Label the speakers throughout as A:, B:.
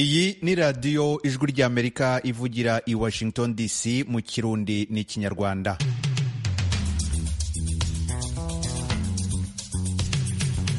A: iyi ni radiyo ijwi ry'amerika ivugira i washington dc mu kirundi n'ikinyarwanda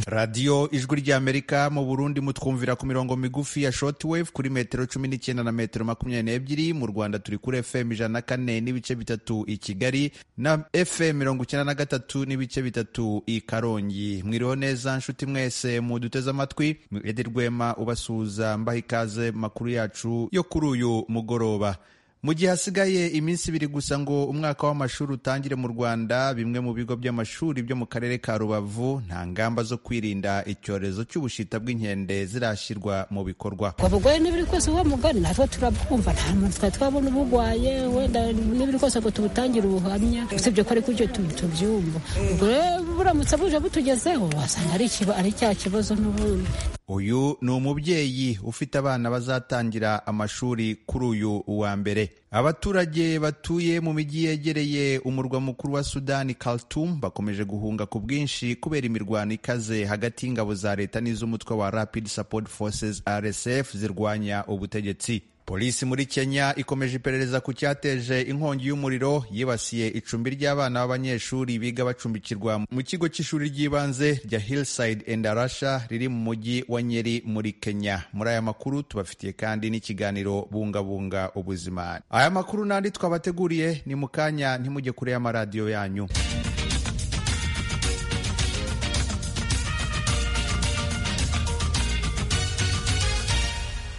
A: radiyo ijwi ry'amerika mu burundi mutwumvira ku mirongo migufi ya shortwave kuri metero cumi n'icyenda na metero makumyabiri n'ebyiri mu rwanda turi kuri fm ijana na kane n'ibice bitatu i kigali na fm mirongo icyenda na gatatu n'ibice bitatu i karongi mwiriho neza nshuti mwese muduteze amatwi edi rwema ubasuhuza mbaha ikaze makuru yacu yo kuri uyu mugoroba mu gihe hasigaye iminsi ibiri gusa ngo umwaka w'amashuri utangire mu rwanda bimwe mu bigo by'amashuri byo mu karere ka rubavu nta ngamba zo kwirinda icyorezo cy'ubushita bw'inkende zirashyirwa mu bikorwa
B: ubwo burwayi n'ibiri kose uwo mugani natwe turabwumva nta muntu twari twabona ubugwaye wenda n'ibiri kose ngo tubutangire ubuhamya usibye ko ariko ibyo tubyumva ubwo rero buramutse buje butugezeho wasanga ari cya kibazo n'ubundi
A: uyu ni umubyeyi ufite abana bazatangira amashuri kuri uyu wa mbere abaturage batuye mu mijyi yegereye umurwa mukuru wa sudani Khartoum bakomeje guhunga ku bwinshi kubera imirwano ikaze hagati y'ingabo za leta n'iz'umutwe wa Rapid Support Forces RSF zirwanya ubutegetsi polisi muri kenya ikomeje iperereza ku cyateje inkongi y'umuriro yibasiye icumbi ry'abana b'abanyeshuri biga bacumbikirwa mu kigo cy'ishuri ry'ibanze rya hillside and arasha riri mu mujyi wa nyeri muri kenya muri aya makuru tubafitiye kandi n'ikiganiro bungabunga ubuzima aya makuru n'andi twabateguriye ni mu kanya ntimujye kure y'amaradiyo yanyu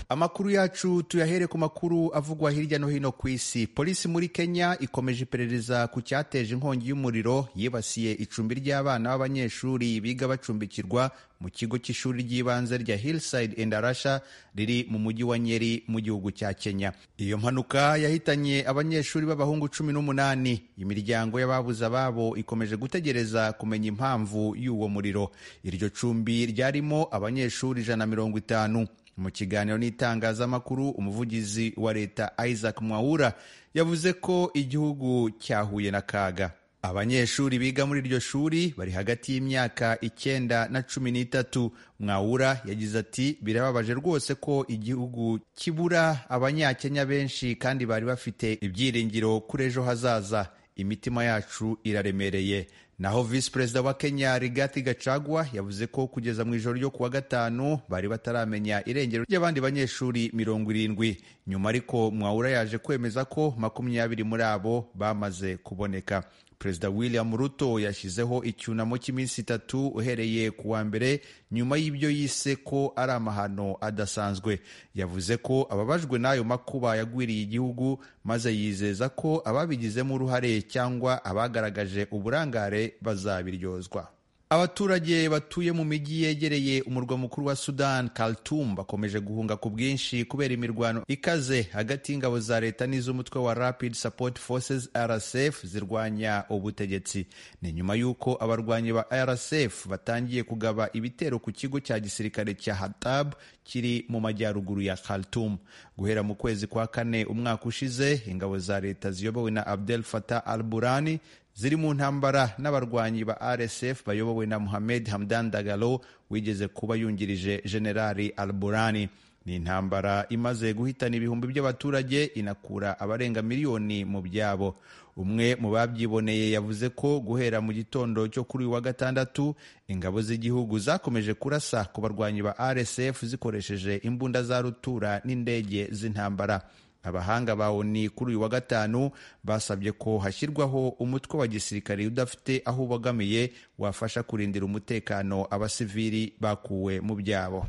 A: amakuru yacu tuyahere ku makuru avugwa hirya no hino ku isi polisi muri kenya ikomeje iperereza ku cyateje inkongi y'umuriro yibasiye icumbi ry'abana b'abanyeshuri biga bacumbikirwa mu kigo cy'ishuri ry'ibanze rya hillside and arasha riri mu mujyi wa nyeri mu gihugu cya kenya iyo mpanuka yahitanye abanyeshuri b'abahungu cumi n'umunani imiryango y'ababuze ababo ikomeje gutegereza kumenya impamvu y'uwo muriro iryo cumbi ryarimo abanyeshuri ijana na mirongo itanu mu kiganiro n'itangazamakuru umuvugizi wa leta isaac mwawura yavuze ko igihugu cyahuye n'akaga abanyeshuri biga muri iryo shuri bari hagati y'imyaka icyenda na cumi n'itatu mwawura yagize ati birababaje rwose ko igihugu kibura abanyakenya benshi kandi bari bafite ibyiringiro kuri ejo hazaza imitima yacu iraremereye naho visi perezida wa kenya rigati gacagwa yavuze ko kugeza mu ijoro ryo kuwa gatanu bari bataramenya irengero ry'abandi banyeshuri mirongo irindwi nyuma ariko mwawura yaje kwemeza ko makumyabiri muri abo bamaze kuboneka perezida william ruto yashyizeho icyunamo cy'iminsi itatu uhereye ku wa mbere nyuma y'ibyo yise ko ari amahano adasanzwe yavuze ko ababajwe n'ayo makuba yagwiriye igihugu maze yizeza ko ababigizemo uruhare cyangwa abagaragaje uburangare bazabiryozwa abaturage batuye mu mijyi yegereye umurwa mukuru wa sudan Khartoum bakomeje guhunga ku bwinshi kubera imirwano ikaze hagati y'ingabo za leta n'iz'umutwe wa Rapid Support Forces RSF zirwanya ubutegetsi ni nyuma y'uko abarwanyi ba RSF batangiye kugaba ibitero ku kigo cya gisirikare cya Hatab kiri mu majyaruguru ya Khartoum guhera mu kwezi kwa kane umwaka ushize ingabo za leta ziyobowe na Abdel Fattah al-Burani ziri mu ntambara n'abarwanyi ba RSF bayobowe na Mohamed Hamdan Dagalo wigeze kuba yungirije Generali Al-Burani. Ni intambara imaze guhitana ibihumbi by'abaturage inakura abarenga miliyoni mu byabo. Umwe mu babyiboneye yavuze ko guhera mu gitondo cyo kuri uyu wa gatandatu ingabo z'igihugu zakomeje kurasa ku barwanyi ba RSF zikoresheje imbunda za rutura n'indege z'intambara. abahanga ba ONU kuri uyu wa gatanu basabye ko hashyirwaho umutwe wa gisirikare udafite aho ubogamiye wafasha kurindira umutekano abasivili bakuwe mu byabo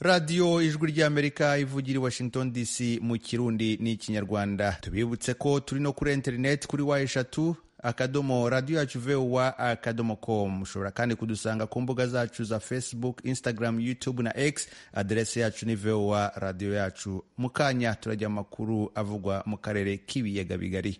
A: radiyo ijwi ry'amerika ivugira i washington dc mu kirundi n'ikinyarwanda tubibutse ko turi no kuri interineti kuri wa eshatu akadomo radiyo yacu vuba akadomo komu ushobora kandi kudusanga ku mbuga zacu za facebook instagram youtube na x aderesi yacu ni vuba radiyo yacu mu kanya turajya amakuru avugwa mu karere k'ibiyaga bigari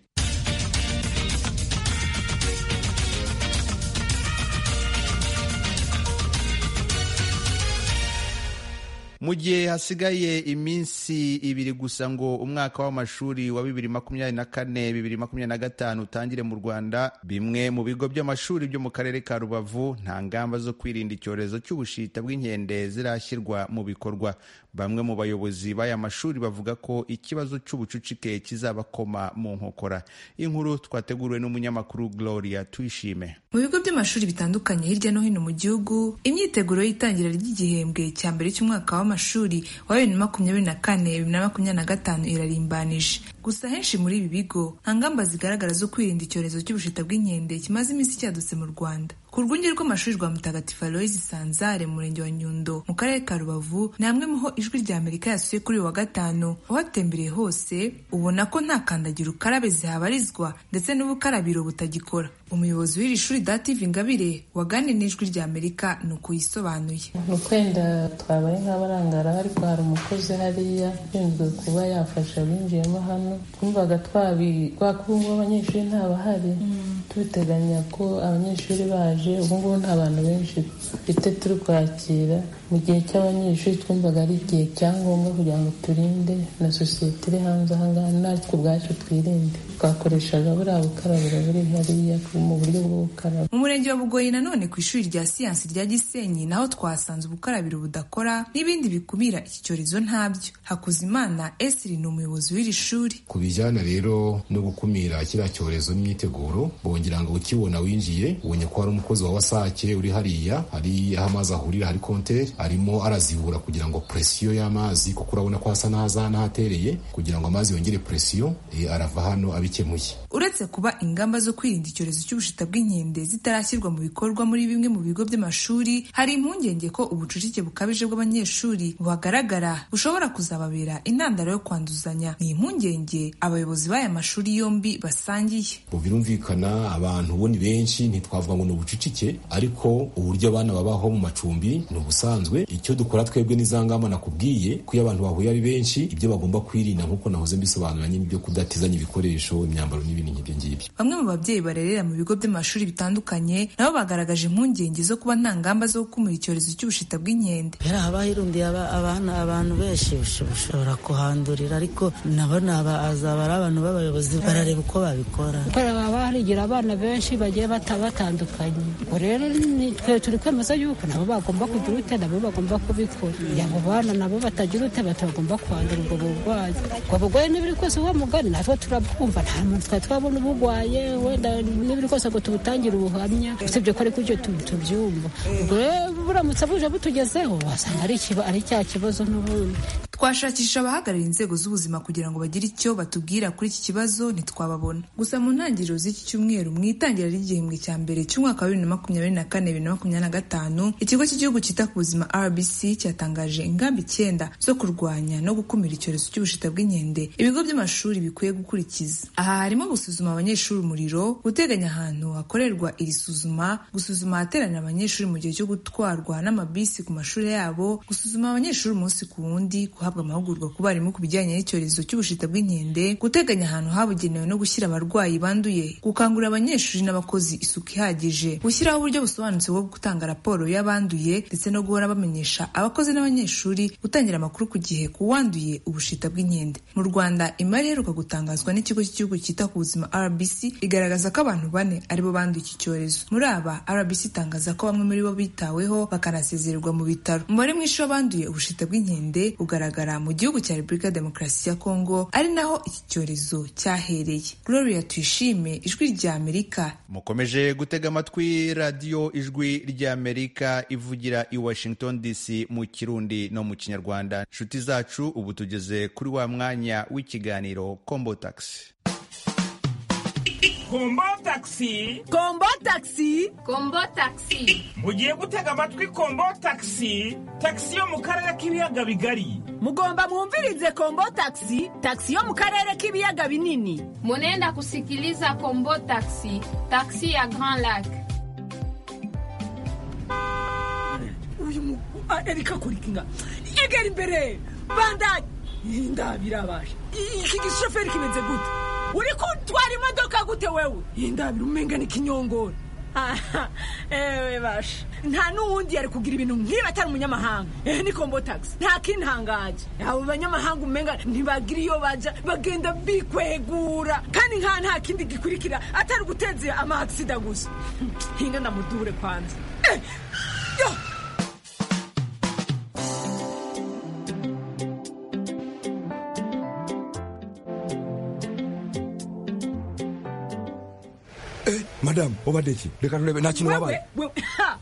A: mu gihe hasigaye iminsi ibiri gusa ngo umwaka w'amashuri wa bibiri makumyabiri na kane bibiri makumyabiri na gatanu utangire mu rwanda bimwe mu bigo by'amashuri byo mu karere ka rubavu nta ngamba zo kwirinda icyorezo cy'ubushita bw'inkende zirashyirwa mu bikorwa bamwe mu bayobozi b'aya mashuri bavuga ko ikibazo cy'ubucucike kizabakoma mu nkokora inkuru twateguriwe n'umunyamakuru gloria tuyishime
C: mu bigo by'amashuri bitandukanye hirya no hino mu gihugu imyiteguro y'itangira ry'igihembwe cya mbere cy'umwaka w'amashuri wa bibiri na makumyabiri na kane bibiri na makumyabiri na gatanu irarimbanije gusa henshi muri ibi bigo nta ngamba zigaragara zo kwirinda icyorezo cy'ubushita bw'inkende kimaze iminsi cyadutse mu rwanda ku rwunge rw'amashuri rwa mutagatifu aloyizi sanzare mu murenge wa nyundo mu karere ka rubavu ni hamwe muho ijwi rya amerika yasuye kuri uyu wa gatanu uhatembereye hose ubona ko nta kandagira ukarabe zihabarizwa ndetse n'ubukarabiro butagikora umuyobozi w'iri shuri dative ingabire waganiriye n'ijwi rya amerika ni ukuyisobanuye
D: ni ukwenda twabaye nk'abarangaraho ariko hari umukozi hariya ushinzwe kuba yafasha abinjiyemo hano twumvaga twabikwakubungu abanyeshuri ntabahari tubiteganya ko abanyeshuri baje ubu ngubu nta bantu benshi dufite turi kwakira mu gihe cy'abanyeshuri twumvaga ari igihe cya ngombwa kugira ngo turinde na sosiyete iri hanze aha ngaha natwe ubwacu twirinde twakoreshaga buriya bukarabiro buri hariya mu buryo bwo gukaraba
C: mu murenge wa bugoyi nanone ku ishuri rya siyansi rya gisenyi naho twasanze ubukarabiro budakora n'ibindi bikumira iki cyorezo ntabyo hakuzimana esiri ni umuyobozi w'iri shuri
E: ku bijyana rero no gukumira kiriya cyorezo n'imyiteguro bongera ngo ukibona winjiye ubonye ko hari umukozi wa wasake uri hariya hari aho amazi ahurira hari konteri arimo arazibura kugira ngo presiyo y'amazi kuko urabona ko hasa n'ahaza n'ahatereye kugira ngo amazi yongere presiyo e, arava hano abikemuye
C: uretse kuba ingamba zo kwirinda icyorezo cy'ubushita bw'inkende zitarashyirwa mu bikorwa muri bimwe mu bigo by'amashuri hari impungenge ko ubucucike bukabije bw'abanyeshuri buhagaragara bushobora kuzababera intandaro yo kwanduzanya ni impungenge abayobozi b'aya mashuri yombi basangiye
E: birumvikana abantu bo ni benshi ntitwavuga ngo ni ubucucike ariko uburyo abana babaho mu macumbi ni ubusanzwe icyo dukora twebwe ni za ngamba nakubwiye ko iyo abantu bahuye ari benshi ibyo bagomba kwirinda nk'uko nahoze mbisobanura nyine ibyo kudatizanya ibikoresho imyambaro n'ibindi nk'ibyo ngibyo
C: bamwe mu babyeyi barerera mu bigo by'amashuri bitandukanye nabo bagaragaje impungenge zo kuba nta ngamba zo gukumira icyorezo cy'ubushita bw'inkende
F: haba hirundiye abana abantu benshi bashobora kuhandurira ariko nabo azaba ari abantu b'abayobozi barareba uko babikora
B: baba barigira abana benshi bagiye batandukanye ubwo rero twe turi kwemeza yuko nabo bagomba kugira ute nabo bagomba kubikora abo bana nabo batagira ute batagomba kwandura ubwo burwayi ubwo burwayi n'ibiri kose uwo mugani natwe turabwumva nta muntu twari twabona ubugwaye wenda n'ibiri kose ngo tubutangire ubuhamya usibye ko ariko ibyo tubyumva ubwo rero buramutse buje butugezeho wasanga ari cya kibazo n'ubundi
C: twashakisha abahagarariye inzego z'ubuzima kugira ngo bagire icyo batubwira kuri iki kibazo ntitwababona gusa mu ntangiriro z'iki cyumweru mu itangira ry'igihembwe cya mbere cy'umwaka wa bibiri na makumyabiri na kane bibiri na makumyabiri na gatanu ikigo cy'igihugu cyita ku buzima rbc cyatangaje ingamba icyenda zo kurwanya no gukumira icyorezo cy'ubushita bw'inkende ibigo by'amashuri bikwiye gukurikiza aha harimo gusuzuma abanyeshuri umuriro guteganya ahantu hakorerwa iri suzuma gusuzuma ahateranira abanyeshuri mu gihe cyo gutwarwa n'amabisi ku mashuri yabo gusuzuma abanyeshuri umunsi ku wundi guhabwa amahugurwa ku barimu ku bijyanye n'icyorezo cy'ubushita bw'inkende guteganya ahantu habugenewe no gushyira abarwayi banduye gukangurira abanyeshuri n'abakozi isuku ihagije gushyiraho uburyo busobanutse bwo gutanga raporo y'abanduye ndetse no guhora bamenyesha abakozi n'abanyeshuri gutangira amakuru ku gihe ku wanduye ubushita bw'inkende mu rwanda imari iheruka gutangazwa n'ikigo cy'igihugu cyita ku buzima rbc igaragaza ko abantu bane aribo banduye iki cyorezo muri aba rbc itangaza ko bamwe muri bo bitaweho bakanasezererwa mu bitaro umubare mwinshi w'abanduye ubushita bw'inkende ugaragara mu gihugu cya repubulika ya demokarasi ya kongo ari naho iki cyorezo cyahereye gloria tuyishime ijwi rya amerika
A: mukomeje gutega amatwi radiyo ijwi rya amerika ivugira i washington dc mu kirundi no mu kinyarwanda nshuti zacu ubu tugeze kuri wa mwanya w'ikiganiro kombo tagisi
G: kombo tagisi
H: kombo tagisi
I: kombo tagisi
G: mugiye gutega amatwi kombo tagisi tagisi yo mu karere k'ibiyaga bigari
H: mugomba mwumvirize kombo tagisi tagisi yo mu karere k'ibiyaga binini
I: munenda kusikiliza kombo tagisi tagisi ya grand lac
H: uyu erika kurikinga egera imbere bandage ndabirabasha iki gishoferi kimeze gute uri kutwara imodoka gute wewe indabira umenga n'ikinyongora ewe basha nta n'uwundi yari kugira ibintu nk'ibi atari umunyamahanga eh ni kombo taxi nta kintangaje abo banyamahanga umenga ntibagira iyo bajya bagenda bikwegura kandi nka nta kindi gikurikira atari guteza amahagisida gusa hinga ndamudure kwanza Eh, yo
J: madamu ubadde iki reka turebe nta kintu wabaye
H: wewe ha,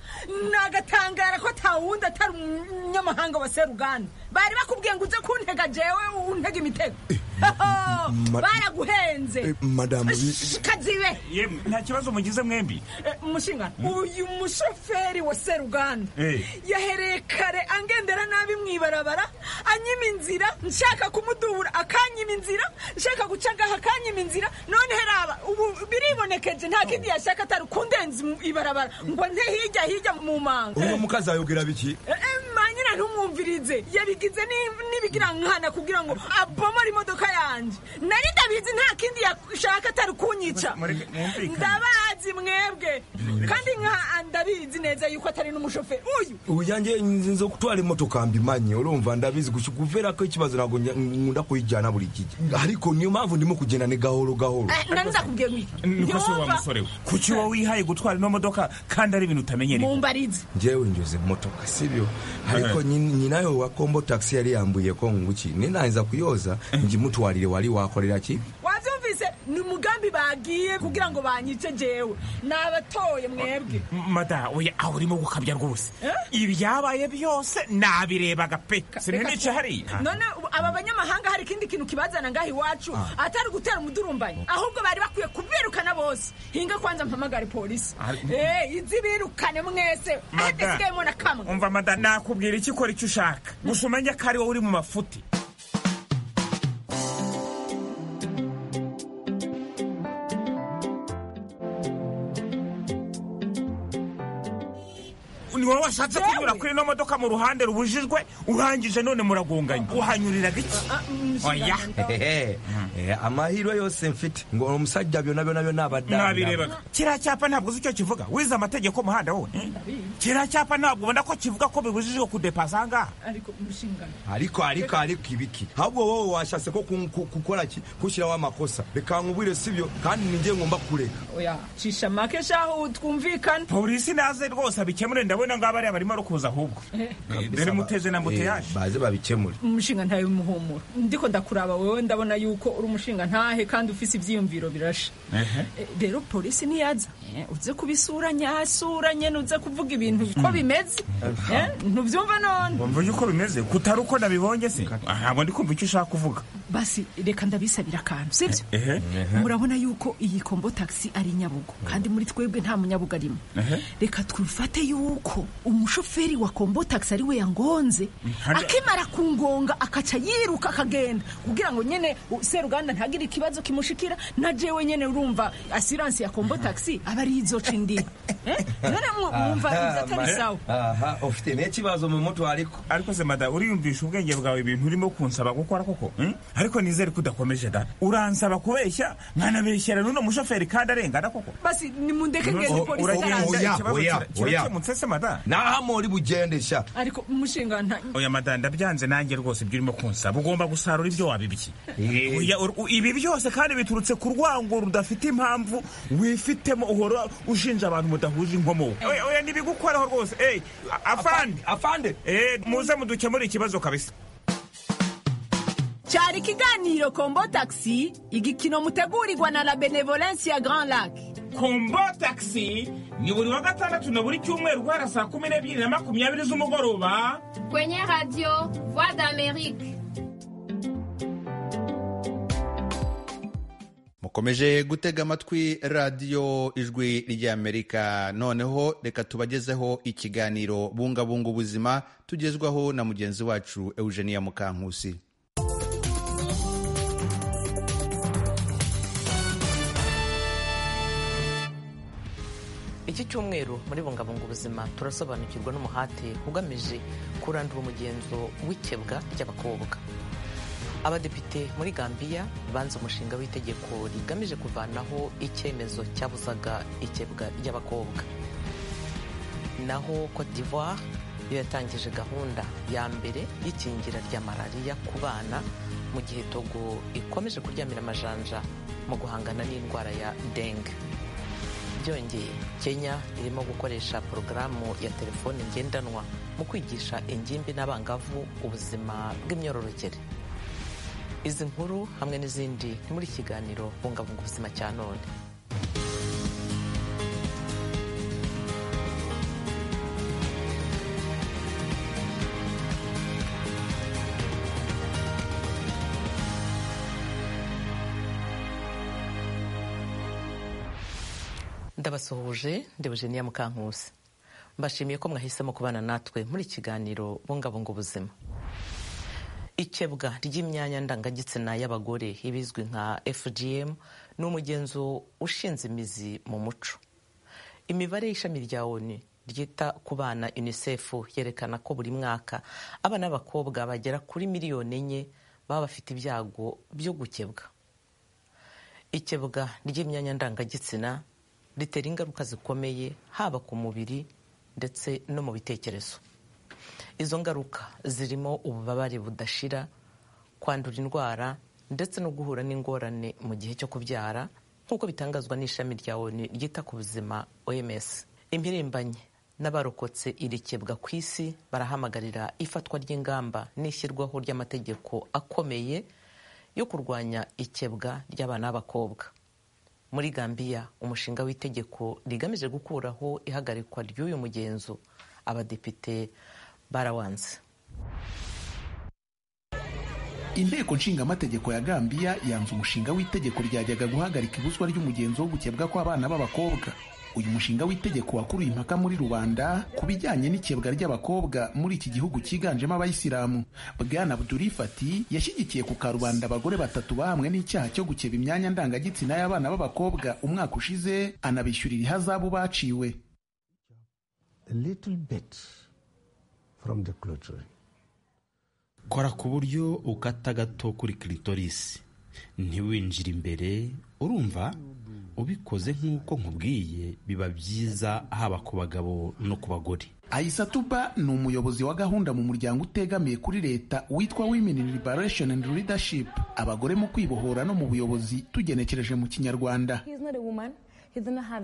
H: nagatangara ko atawundi atari umunyamahanga wa seruganda bari bakubwiye ngo uze kuntega jewe untega imitego
J: ma-
H: baraguhenze
J: Eh, madamu bi-
H: kazibe
G: yemwe nta kibazo mugize mwembi
H: Eh, umushinga uyu mushoferi wa seruganda
G: Eh.
H: yahereye kare angendera nabi mu ibarabara anyima inzira nshaka kumudubura akanyima inzira nshaka guca ngaha akanyima inzira none heraba ubu biribonekeje nta kindi yashaka atari kundenza mu ibarabara ngo nte hirya hirya mu manga
J: uno mukazi ayogera biki
H: Eh, eh, manyina ntumwumvirize yabigize ni- n'ibigira nkana kugira ngo abomore imodoka yanjye nari ndabizi nta kindi yashaka atari kunyica
G: Mureke- mwumvikane.
H: ndabazi mwebwe kandi nka ndabizi neza yuko atari n'umushoferi uyu
J: uyanjye nzo kutwara imotoka mbimanye urumva ndabizi gusa kuvera ko ikibazo ntabwo njya- nkunda kuyijyana buri gihe ariko niyo mpamvu ndimo kugenda ni gahoro gahoro
H: Eh, nari ndakubwiye ngo iki
G: niko se wa musore we kuki wowe wihaye gutwara ino modoka kandi ari ibintu utamenyereye
H: mumbarize
J: njyewe njoze motoka sibyo ariko nyi- nyinayo wa kombo taxi yari yambuye ko nguki ninangiza kuyoza njimutwarire wari wakorera ki
H: wabyumvise ni umugambi bagiye kugira ngo banyice jewe nabatoye mwebwe
G: mada oya aho urimo gukabya rwose ibyabaye byose nabirebaga pe sinanica hariya
H: none ubu aba banyamahanga hari ikindi kintu kibazana ngaha iwacu atari gutera umudurumbanyi ahubwo bari bakwiye kubirukana bose hinga kwanza mpamagare polisi
G: Ari-
H: Eh, izi birukane mwese adasigaye na kamwe
G: umva mada nakubwira icyo ukora icyo ushaka gusa umenye ko ari wowe uri mu mafuti ni wowe washatse
H: Yewe.
G: kunyura kuri ino modoka mu ruhande rubujijwe urangije none muragonganya uhanyuriraga iki oya
J: Hehe. Eh, amahirwe yose mfite ngo omusajja byona byona byona abadanda
G: nabirebaga kiriya cyapa ntabwo uzi icyo kivuga wize amategeko y'umuhanda wowe kiriya cyapa ntabwo ubona ko kivuga ko bibujijwe kudepasa aha ngaha
H: ariko umushingano
J: ariko ariko ariko ibiki ahubwo wowe washatse ko ku- ku- gukora ki kushyiraho amakosa reka nkubwire sibyo kandi ninjye ngomba kureka
H: oya cisha make shaho twumvikane
G: polisi naze rwose abikemure ndabona ngo abariya barimo kuza ahubwo dore muteze na
J: Eh,
G: muteyaje
J: baze babikemure
H: umushinga ntawe muhumura ndiko ndakuraba wewe ndabona yuko uri umushinga ntahe kandi ufise ivyiyumviro birashe Eh, rero polisi ntiyaza Eh, uze kubisura nyasura nyene uze kuvuga ibintu ko bimeze Eh, ntuvyumva none
G: wumva uyu uko bimeze kutari uko nabibonye se Ah, ntabwo ndi kumva icyo ushaka kuvuga
H: basi reka ndabisabira akantu sibyo
G: ehe
H: murabona yuko iyi kombo taxi ari nyabugo kandi muri twebwe nta munyabugo arimo reka twifate yuko umushoferi wa kombo taxi ari we yangonze
G: Hadi-
H: akimara kungonga akaca yiruka akagenda kugira ngo nyine u- seruganda ntagire ikibazo kimushikira na jewe nyine urumva asiransi ya kombo taxi aba ari izoca indi Eh? none mu- mwumva ibyo atari sawa
J: aha ufite n'ikibazo mu mutwe ariko
G: ariko se mada uriyumvisha ubwenge bwawe ibintu urimo kunsaba gukora koko Hmm? ariko nizere ko udakomeje da uransaba kubeshya nkanabeshyera n'uno mushoferi kandi arengana koko
H: basi nimundeke ngende
J: O-
H: polisi
J: uragira ngo
H: itaraza
J: oya,
G: ikibazo
J: oya,
G: kira- kirakemutse se mada
J: naha muri bugendesha
H: ariko umushinga nta
G: oya madanda byanze nanjye rwose ibyo urimo kunsaba ugomba gusarura ibyo wabibye
J: Eh.
G: Oya, ur- u- ibi byose kandi biturutse ku rwango rudafite impamvu wifitemo uhora ushinja abantu mudahuje inkomoko Oya, oya ntibigukoraho rwose Eh, a- afande
J: afande
G: Eh, muze mudukemure ikibazo kabisa
H: cyari ikiganiro kombo taxi igikino mutegurirwa na la benevolence ya grand lac
G: kombo taxi ni buri wa gatandatu na buri cyumweru guhera saa kumi n'ebyiri na makumyabiri z'umugoroba
I: Kwenye radio Voix d'Amérique.
A: mukomeje gutega amatwi radiyo ijwi ry'amerika noneho reka tubagezeho ikiganiro bungabunga ubuzima tugezwaho na mugenzi wacu eugenia mukankusi
K: iki cyumweru muri bungabunga ubuzima turasobanukirwa n'umuhate ugamije kurandura umugenzo w'ikebwa ry'abakobwa abadepite muri gambiya banze umushinga w'itegeko rigamije kuvanaho icyemezo cyabuzaga ikebwa ry'abakobwa naho cote d'ivoire yo yatangije gahunda ya mbere y'ikingira rya malariya ku bana mu gihe togo ikomeje kuryamira amajanja mu guhangana n'indwara ya dengue byongeye kenya irimo gukoresha porogaramu ya telefone ngendanwa mu kwigisha ingimbi n'abangavu ubuzima bw'imyororokere izi nkuru hamwe n'izindi ni muri kiganiro bungabunga ubuzima cya none ndabasuhuje ndebujeniya mukankusi mbashimiye ko mwahisemo kubana natwe muri kiganiro bungabunga ubuzima ikebwa ry'imyanya ndangagitsina y'abagore ibizwi nka fgm ni umugenzo ushinze imizi mu muco imibare y'ishami rya onu ryita ku bana unicef yerekana ko buri mwaka abana b'abakobwa bagera kuri miliyoni enye baba bafite ibyago byo gukebwa ikebwa ry'imyanya ndangagitsina ritera ingaruka zikomeye haba ku mubiri ndetse no mu bitekerezo izo ngaruka zirimo ububabare budashira kwandura indwara ndetse no guhura n'ingorane mu gihe cyo kubyara nk'uko bitangazwa n'ishami rya onu ryita ku buzima oms impirimbanyi n'abarokotse irikebwa ku isi barahamagarira ifatwa ry'ingamba n'ishyirwaho ry'amategeko akomeye yo kurwanya ikebwa ry'abana b'abakobwa muri gambiya umushinga w'itegeko rigamije gukuraho ihagarikwa ry'uyu mugenzo abadepite barawanze
L: inteko nshingamategeko ya gambiya yanze umushinga w'itegeko ryajyaga guhagarika ibuzwa ry'umugenzo wo gukebwa kw'abana b'abakobwa uyu mushinga w'itegeko wakuruye impaka muri rubanda ku bijyanye n'ikebwa ry'abakobwa muri iki gihugu cyiganjemo abayisilamu bwana abduri fati yashyigikiye ku karubanda abagore batatu bahamwe n'icyaha cyo gukeba imyanya ndangagitsina y'abana b'abakobwa umwaka ushize anabishyurira ihazabu baciwe
M: kora ku buryo ukata gato kuri kiritorisi ntiwinjire imbere urumva ubikoze nk'uko nkubwiye biba byiza haba ku bagabo no ku bagore
L: ayisatuba ni umuyobozi wa gahunda mu muryango utegamiye kuri leta witwa women liberation and leadership abagore mu kwibohora no mu buyobozi tugenekereje mu kinyarwanda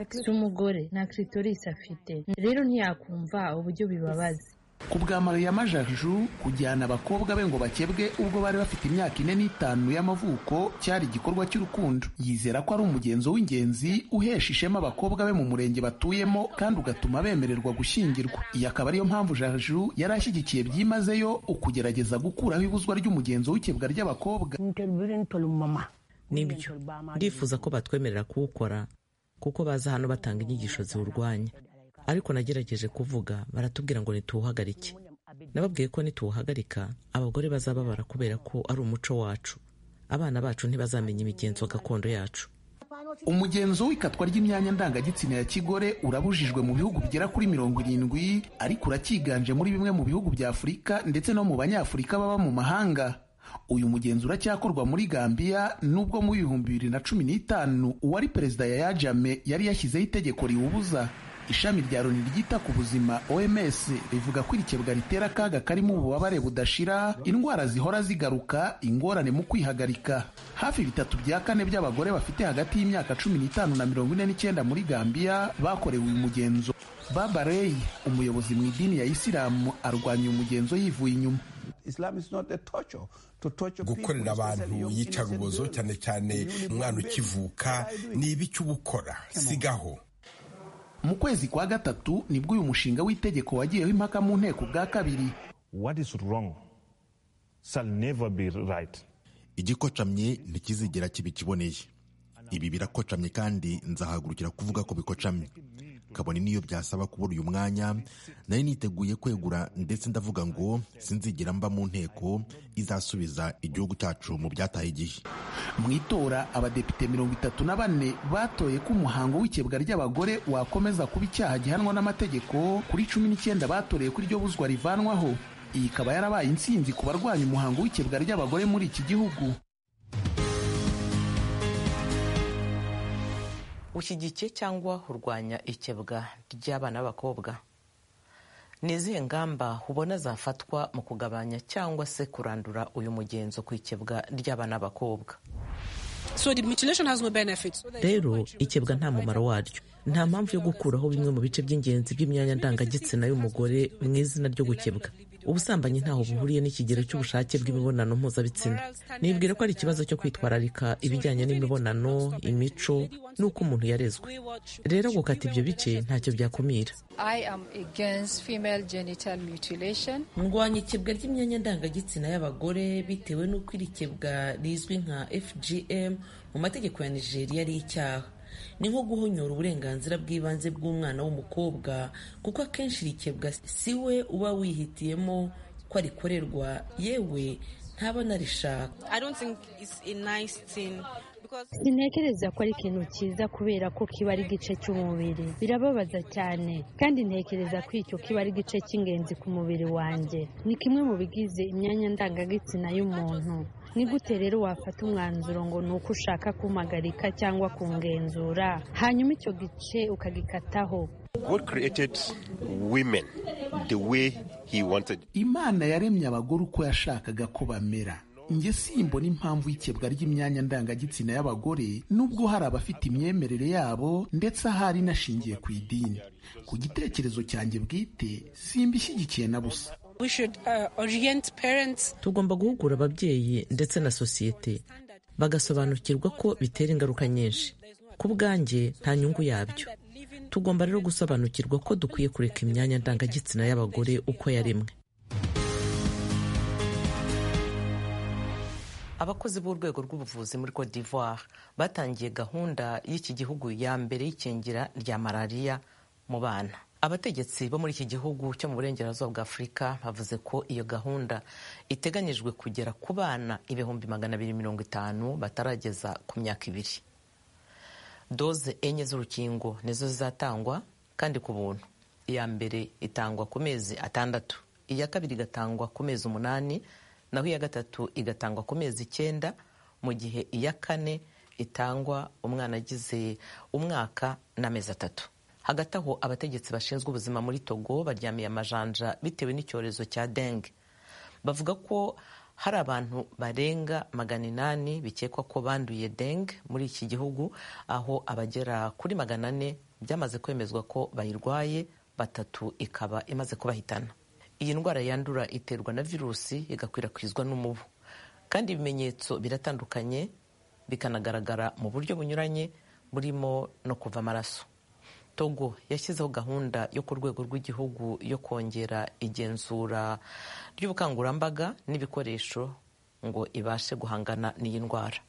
N: si umugore nta kiritorisi afite rero ntiyakumva uburyo bibabaza
L: ku bwa mariya majaju kujyana abakobwa be ngo bakebwe ubwo bari bafite imyaka ine n'itanu y'amavuko cyari igikorwa cy'urukundo yizera ko ari umugenzo w'ingenzi uhesha ishema abakobwa be mu murenge batuyemo kandi ugatuma bemererwa gushyingirwa iyi akaba ariyo mpamvu jaju yari ashyigikiye byimazeyo ukugerageza gukuraho ibuzwa ry'umugenzo w'ikebwa ry'abakobwa
K: nibyo ndifuza ko batwemerera kuwukora kuko baza hano batanga inyigisho ziwurwanya ariko nagerageje kuvuga baratubwira ngo nituwuhagarike nababwiye ko nituwuhagarika abagore bazababara kubera ko ari umuco wacu abana bacu ntibazamenya imigenzo gakondo yacu
L: umugenzo w'ikatwa ry'imyanya ndangagitsina ya kigore urabujijwe mu bihugu bigera kuri mirongo irindwi ariko uracyiganje muri bimwe mu bihugu bya afurika ndetse no mu banyafurika baba mu mahanga uyu mugenzi uracyakorwa muri gambiya nubwo mu bihumbi bibiri na cumi n'itanu uwari perezida yaya jame yari yashyizeho itegeko riwubuza ishami rya loni ryita ku buzima oms rivuga ko irikebwa ritera akaga karimo ububabare budashira indwara zihora zigaruka ingorane mu kwihagarika hafi bitatu bya kane by'abagore bafite hagati y'imyaka cumi n'itanu na mirongo ine n'icyenda muri gambiya bakorewe uyu mugenzo baba rey umuyobozi mu idini ya isilamu arwanya uyu mugenzo yivuye inyuma
O: gukorera abantu yica ububozo cyane cyane umwana ukivuka ni ibiki uba ukora sigaho
L: mu kwezi kwa gatatu nibwo uyu mushinga w'itegeko wagiyeho impaka mu nteko bwa kabiri
P: igikocamye ntikizigera kiba ikiboneye ibi birakocamye kandi nzahagurukira kuvuga ko bikocamye kabone niyo byasaba kubura uyu mwanya nari niteguye kwegura ndetse ndavuga ngo sinzigera mba mu nteko izasubiza igihugu cyacu mu byataye igihe
L: mu itora abadepite mirongo itatu na bane batoye ko umuhango w'ikebwa ry'abagore wakomeza kuba icyaha gihanwa n'amategeko kuri cumi n'icyenda batoreye ko iryo buzwa rivanwaho iyi ikaba yarabaye intsinzi ku barwanya umuhango w'ikebwa ry'abagore muri iki gihugu
K: ushyigikiye cyangwa urwanya ikebwa ry'abana b'abakobwa ni izihe ngamba ubona zafatwa mu kugabanya cyangwa se kurandura uyu mugenzo ku ikebwa ry'abana b'abakobwa
Q: rero ikebwa nta mumaro waryo nta mpamvu yo gukuraho bimwe mu bice by'ingenzi by'imyanya ndangagitsina y'umugore mu izina ryo gukebwa ubusambanyi ntaho buhuriye n'ikigero cy'ubushake bw'imibonano mpuzabitsina nibwira ko ari ikibazo cyo kwitwararika ibijyanye n'imibonano imico n'uko umuntu yarezwe rero gukata ibyo bice ntacyo byakumira
R: ndwanya ikebwa ry'imyanya ndangagitsina y'abagore bitewe n'uko iri kebwa rizwi nka fgm mu mategeko ya nigeria ari icyaha ni nko guhonyora uburenganzira bw'ibanze bw'umwana w'umukobwa kuko akenshi rikebwa si we uba wihitiyemo ko arikorerwa yewe ntaba narishaka
N: sintekereza ko ari ikintu cyiza kubera ko kiba ari igice cy'umubiri birababaza cyane kandi ntekereza ko icyo kiba ari igice cy'ingenzi ku mubiri wanjye ni kimwe mu bigize imyanya ndangagitsina y'umuntu ni gute rero wafata umwanzuro ngo ni uko ushaka kumagarika cyangwa kungenzura hanyuma icyo gice ukagikataho
S: God created women the way he wanted.
L: imana yaremye abagore uko yashakaga ko bamera njye simbona impamvu y'ikebwa ry'imyanya ndangagitsina y'abagore nubwo hari abafite imyemerere yabo ndetse ahari inashingiye ku idini ku gitekerezo cyanjye bwite simbishyigikiye na busa
Q: tugomba guhugura ababyeyi ndetse na sosiyete bagasobanukirwa ko bitera ingaruka nyinshi ku bwanjye nta nyungu yabyo tugomba rero gusobanukirwa ko dukwiye kureka imyanya ndangagitsina y'abagore uko yaremwe
K: abakozi b'urwego rw'ubuvuzi muri cote d'ivoire batangiye gahunda y'iki gihugu ya mbere y'ikingira rya malariya mu bana abategetsi bo muri iki gihugu cyo mu burengerazuba bwa afurika bavuze ko iyo gahunda iteganyijwe kugera ku bana ibihumbi magana abiri mirongo itanu batarageza ku myaka ibiri doze enye z'urukingo nizo zizatangwa kandi ku buntu iya mbere itangwa ku mezi atandatu iya kabiri igatangwa ku mezi umunani naho iya gatatu igatangwa ku mezi icyenda mu gihe iya kane itangwa umwana agize umwaka n'amezi atatu hagati aho abategetsi bashinzwe ubuzima muri togo baryamiye amajanja bitewe n'icyorezo cya denge bavuga ko hari abantu barenga magana inani bikekwa ko banduye denge muri iki gihugu aho abagera kuri magana ane byamaze kwemezwa ko bayirwaye batatu ikaba imaze kubahitana iyi ndwara yandura iterwa na virusi igakwirakwizwa n'umubu kandi ibimenyetso biratandukanye bikanagaragara mu buryo bunyuranye burimo no kuva amaraso togo yashyizeho gahunda yo ku rwego rw'igihugu yo kongera igenzura ry'ubukangurambaga n'ibikoresho ngo ibashe guhangana n'iyi ndwara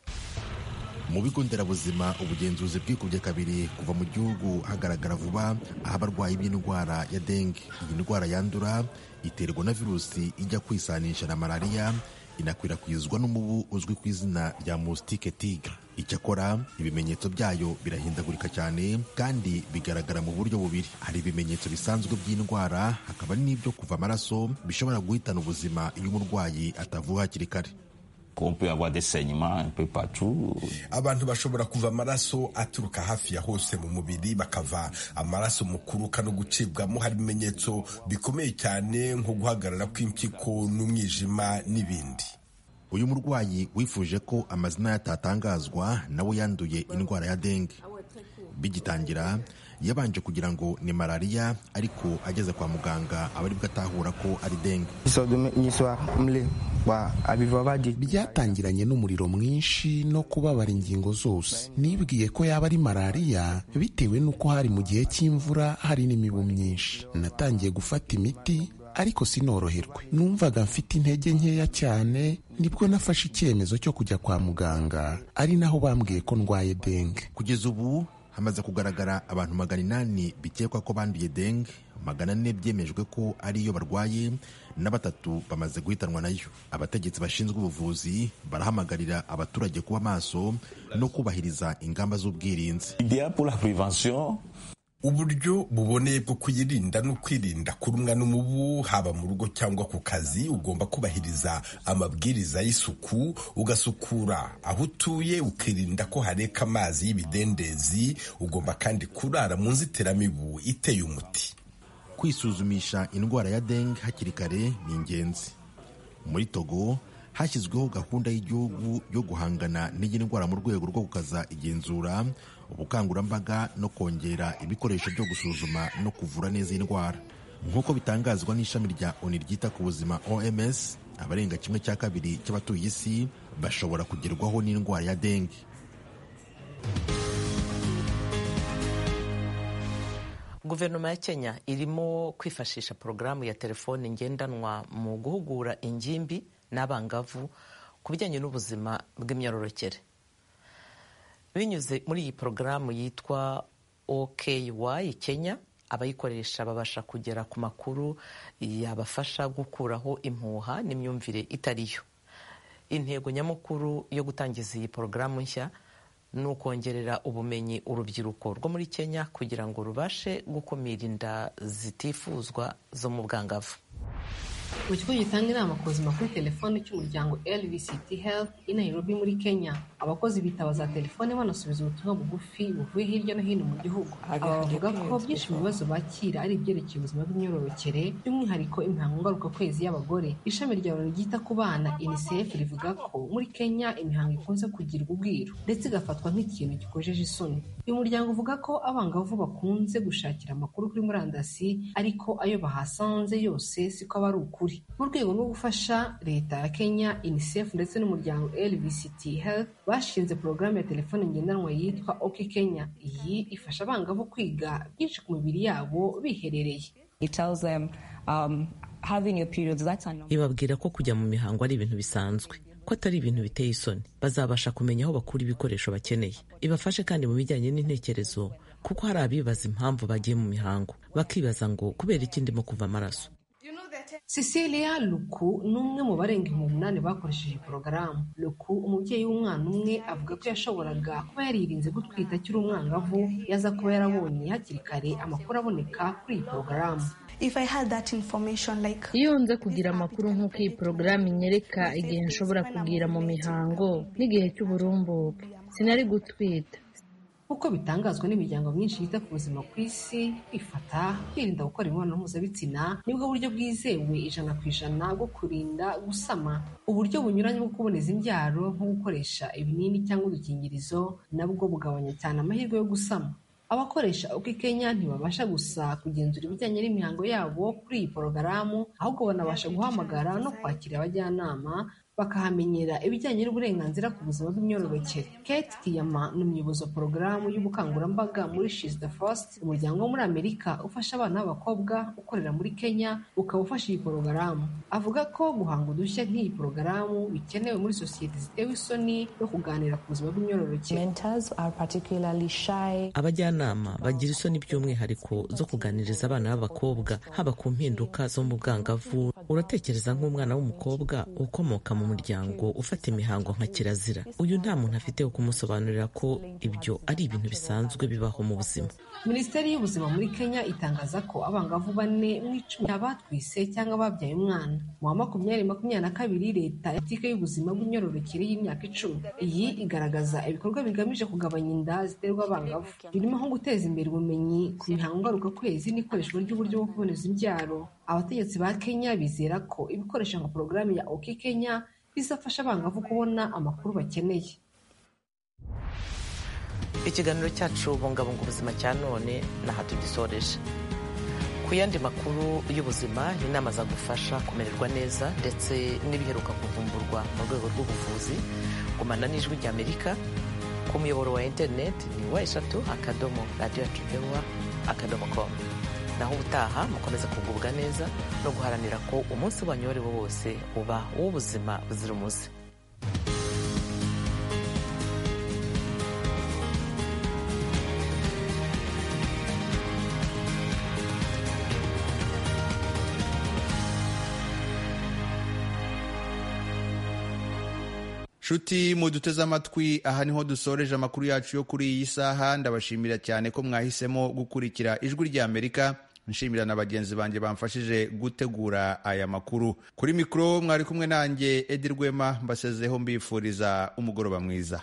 P: mu bigo nderabuzima ubugenzuzi bwikubye kabiri kuva mu gihugu hagaragara vuba aho abarwayi b'indwara ya denge iyi ndwara yandura iterwa na virusi ijya kwisanisha na malariya inakwirakwizwa n'umubu uzwi ku izina rya musitike tigre icyakora ibimenyetso byayo birahindagurika cyane kandi bigaragara mu buryo bubiri hari ibimenyetso bisanzwe by'indwara hakaba n'ibyo kuva amaraso bishobora guhitana ubuzima iyo umurwayi atavuwe hakiri kare
O: abantu bashobora kuva amaraso aturuka hafi ya hose mu mubiri bakava amaraso mu kuruka no gucibwamo hari ibimenyetso bikomeye cyane nko guhagarara kw'impyiko n'umwijima n'ibindi
P: uyu murwayi wifuje ko amazina yatatangazwa nawe yanduye indwara ya denge bigitangira yabanje kugira ngo ni malariya ariko ageze kwa muganga aba aribwo atahura ko ari denge
L: byatangiranye n'umuriro mwinshi no kubabara ingingo zose nibwiye ko yaba ari malariya bitewe n'uko hari mu gihe cy'imvura hari n'imibu myinshi natangiye gufata imiti ariko sinoroherwe numvaga mfite intege nkeya cyane nibwo nafashe icyemezo cyo kujya kwa muganga ari naho bambwiye ko ndwaye denge
P: kugeza ubu hamaze kugaragara abantu magana inani bikekwa ko banduye denge magana ane byemejwe ko ariyo barwaye na batatu bamaze guhitanwa nayo abategetsi bashinzwe ubuvuzi barahamagarira abaturage kuba maso no kubahiriza ingamba z'ubwirinzi
O: uburyo buboneye bwo kuyirinda no kwirinda kurumwa n'umubu haba mu rugo cyangwa ku kazi ugomba kubahiriza amabwiriza y'isuku ugasukura aho utuye ukirinda ko hareka amazi y'ibidendezi ugomba kandi kurara mu nzitiramibu iteye umuti
P: kwisuzumisha indwara ya dengue hakiri kare ni ingenzi muri togo hashyizweho gahunda y'igihugu yo guhangana n'iyi ndwara mu rwego rwo gukaza igenzura ubukangurambaga no kongera ibikoresho byo gusuzuma no kuvura neza iyi ndwara nk'uko bitangazwa n'ishami rya oni ryita ku buzima oms abarenga kimwe cya kabiri cy'abatuye isi bashobora kugerwaho n'indwara ya dengue
K: guverinoma ya kenya irimo kwifashisha porogaramu ya telefoni ngendanwa mu guhugura ingimbi n'abangavu ku bijyanye n'ubuzima bw'imyororokere binyuze muri iyi porogaramu yitwa OKY kenya abayikoresha babasha kugera ku makuru yabafasha gukuraho impuha n'imyumvire itariyo intego nyamukuru yo gutangiza iyi porogaramu nshya ni ukongerera ubumenyi urubyiruko rwo muri kenya kugira ngo rubashe gukumira inda zitifuzwa zo mu bwangavu
T: mu kigo gitanga inama ku buzima kuri telefoni cy'umuryango lvct health i nairobi muri kenya abakozi bitabaza telefone banasubiza ubutumwa bugufi buvuye hirya no hino mu gihugu aba bavuga ko byinshi mu bibazo bakira ari ibyerekeye ubuzima bw'imyororokere by'umwihariko imihango ngarukakwezi y'abagore ishami rya loni ryita ku bana unicef rivuga ko muri kenya imihango ikunze kugirwa ubwiru ndetse igafatwa nk'ikintu gikojeje isoni uyu muryango uvuga ko abangavu bakunze gushakira amakuru kuri murandasi ariko ayo bahasanze yose siko aba ari ukuri mu rwego rwo gufasha leta ya kenya unicef ndetse n'umuryango lvct health bashinze porogaramu ya telefone ngendanwa yitwa ok kenya iyi ifasha abangavu kwiga byinshi ku mibiri yabo biherereye
Q: ibabwira ko kujya mu mihango ari ibintu bisanzwe ko atari ibintu biteye isoni bazabasha kumenya aho bakura ibikoresho bakeneye ibafashe kandi mu bijyanye n'intekerezo kuko hari abibaza impamvu bagiye mu mihango bakibaza ngo kubera iki ndimo kuva amaraso
T: cecilia luku ni umwe mu barenga ibihumbi umunani bakoresheje porogaramu luku umubyeyi w'umwana umwe avuga ko yashoboraga kuba yaririnze gutwita akiri umwangavu yaza kuba yarabonye hakiri kare amakuru aboneka kuri iyi porogaramu
U: iyo nza kugira amakuru nk'uko iyi porogaramu inyereka igihe nshobora kugira mu mihango n'igihe cy'uburumbuke sinari gutwita
T: nk'uko bitangazwa n'imiryango myinshi yita ku buzima ku isi kwifata kwirinda gukora imibonano mpuzabitsina nibwo buryo bwizewe ijana ku ijana bwo kurinda gusama uburyo bunyuranye bwo kuboneza imbyaro nko gukoresha ibinini cyangwa udukingirizo nabwo bugabanya cyane amahirwe yo gusama abakoresha uko kenya ntibabasha gusa kugenzura ibijyanye n'imihango yabo kuri iyi porogaramu ahubwo banabasha guhamagara no kwakira abajyanama bakahamenyera ibijyanye n'uburenganzira ku buzima bw'imyororokere kate kiyama ni umuyobozi wa porogaramu y'ubukangurambaga muri shizda first umuryango wo muri amerika ufasha abana b'abakobwa ukorera muri kenya ukaba ufasha iyi porogaramu avuga ko guhanga udushya nk'iyi porogaramu bikenewe muri sosiyete zitewe isoni no kuganira ku buzima bw'imyororokere
Q: abajyanama bagira isoni by'umwihariko zo kuganiriza abana b'abakobwa haba ku mpinduka zo mu bwangavu uratekereza nk'umwana w'umukobwa ukomoka mu muryango ufata imihango nka kirazira uyu nta muntu afite wo kumusobanurira ko ibyo ari ibintu bisanzwe bibaho mu buzima
T: minisiteri y'ubuzima muri kenya itangaza ko abangavu bane mu icumi abatwise cyangwa babyaye umwana mu wa makumyabiri makumyabiri na kabiri leta yatike y'ubuzima bw'imyororokere y'imyaka icumi iyi igaragaza ibikorwa bigamije kugabanya inda ziterwa abangavu birimo nko guteza imbere ubumenyi ku mihango ngarukakwezi n'ikoreshwa ry'uburyo bwo kuboneza imbyaro abategetsi ba kenya bizera ko ibikoresho nka porogaramu ya oki kenya bizafasha abangavu kubona amakuru bakeneye
K: ikiganiro cyacu bungabunga ubuzima cya none n'aha tugisoreje ku yandi makuru y'ubuzima inama zagufasha kumererwa neza ndetse n'ibiheruka kuvumburwa mu rwego rw'ubuvuzi gumana n'ijwi ry'amerika ku muyoboro wa interineti ni wa eshatu akadomo radiyo ya akadomo komu naho ubutaha mukomeze kugubwa neza no guharanira ko umunsi wanyu uwo ari wo wose uba uw'ubuzima buzira umuze
A: nshuti muduteze amatwi aha niho dusoreje amakuru yacu yo kuri iyi saha ndabashimira cyane ko mwahisemo gukurikira ijwi rya amerika nshimira na bagenzi banjye bamfashije gutegura aya makuru kuri mikoro mwari kumwe nanjye edi rwema mbasezeho mbifuriza umugoroba mwiza